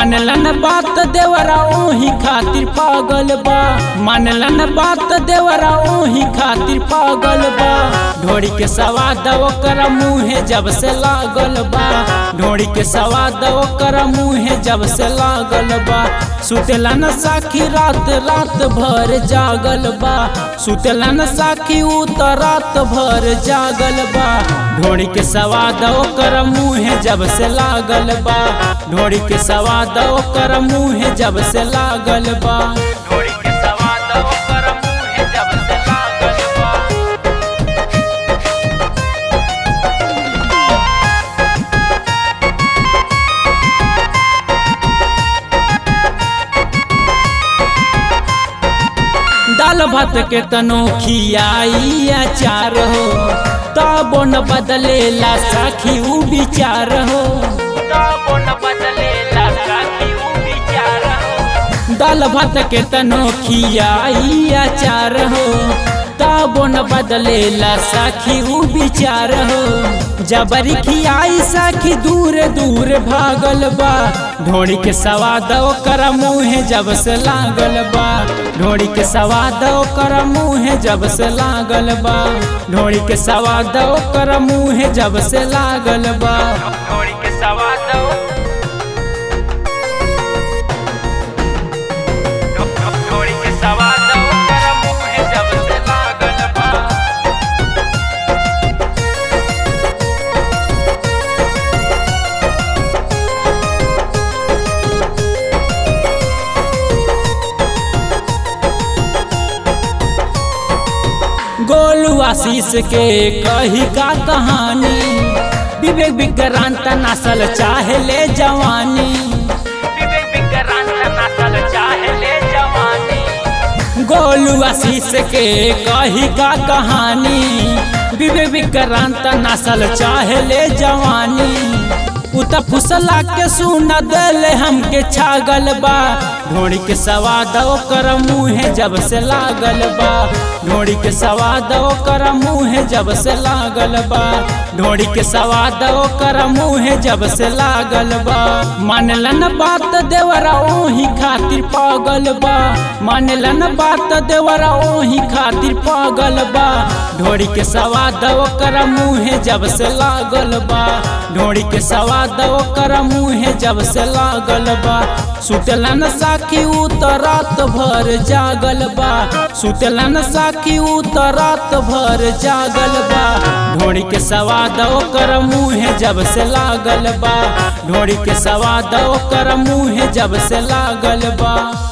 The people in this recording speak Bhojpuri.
मानलन बात देवरा ओही खातिर पागल बा मानलन बात देवरा ओही खातिर पागल बा ढोड़ी के सवाद ओकर मुँहे जब से लागल बा ढोड़ी के सवाद ओकर मुँहे जब से लागल बा सुतेला न साखी रात रात भर जागल बा सुतेला न साखी उ त रात भर जागल बा ढोड़ी के सवाद ओकर मुँहे जब से लागल बा ढोड़ी के सवाद ओकर मुँहे जब से लागल बा ढोड़ी के सवाद ओकर मुँहे जब से लागल बा दाल भात के तनो खियाई अचार हो तबो न बदलेला साखी उ विचार हो तबो न बदलेला साखी उ विचार हो दाल भात के तनो खियाई अचार हो तबो न बदलेला साखी उ विचार हो जबरी खियाई साखी दूर दूर भागल बा ढोड़ी के सवाद ओकर मुँहे जब से लागल बा ढोड़ी के सवाद ओकर मुँहे जब से लागल बा ढोड़ी के सवाद ओकर मुँहे जब से लागल बा ढोड़ी के सवाद ढोड़ी के सवाद ओकर मुँहे जब से लागल बा गोलू आशीष के कही का कहानी विवेक विक्रांत नसल चाहे ले जवानी विवेक विक्रांत नसल चाहे ले जवानी गोलू आशीष के कही का कहानी विवेक विक्रांत नसल चाहे ले जवानी उत फुसला के सुन दल हमके छागल बा ढोड़ी के सवाद ओकर मुँहे जब से लागल बा ढोड़ी के सवाद ओकर मुँहे जब से लागल बा ढोड़ी के सवाद ओकर मुँहे जब से लागल बा मानलन बात देवरा ओही खातिर पागल बा मानलन बात देवरा ओही खातिर पागल बा ढोड़ी के सवाद ओकर मुँहे जब से लागल बा ढोड़ी के सवाद ओकर मुँहे जब से लागल बा सुतलन साखी उ त रात भर जागल बा सुतलन साखी उ त रात भर जागल बा ढोड़ी के सवाद ओकर मुँहे जब से लागल बा ढोड़ी के सवाद ओकर मुँहे जब से लागल बा